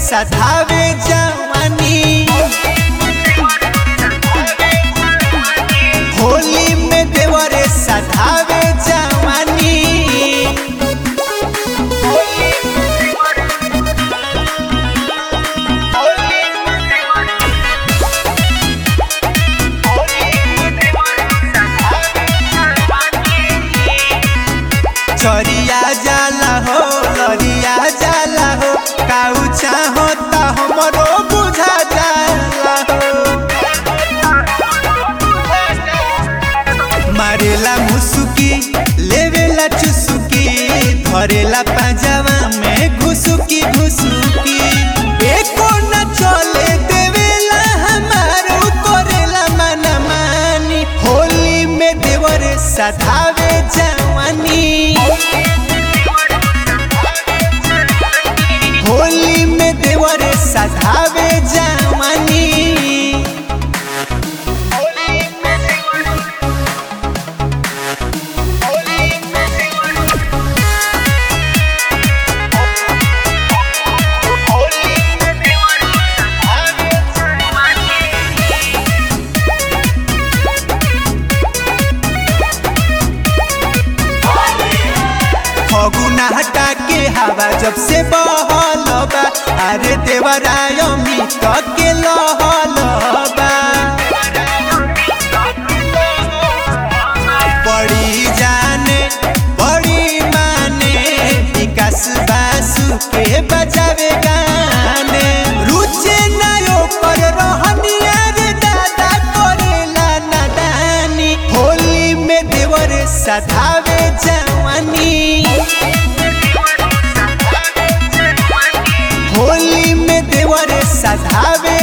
सधावे जवानी होली में देवरे सधावे जवानी चरिया जाला हो लरिया जाला हो काऊ चाहो ता हमरो बुझा जाला हो मारेला मुसुकी लेवेला चुसुकी धरेला पाजावा में घुसुकी घुसुकी एको न चले देवेला हमारो करेला मना मानी होली में देवरे सधावे जवानी होली में देवरे सधावे जवानी फगुना हटा के हवा जब से बहल बा अरे देवराय मित के लहल बा बड़ी जाने बड़ी माने विकास बासु के बजावे गाने रुचे नयो पर रहनिया रे दादा करेला नादानी होली में देवर सधावे जवानी होली में देवर सधावे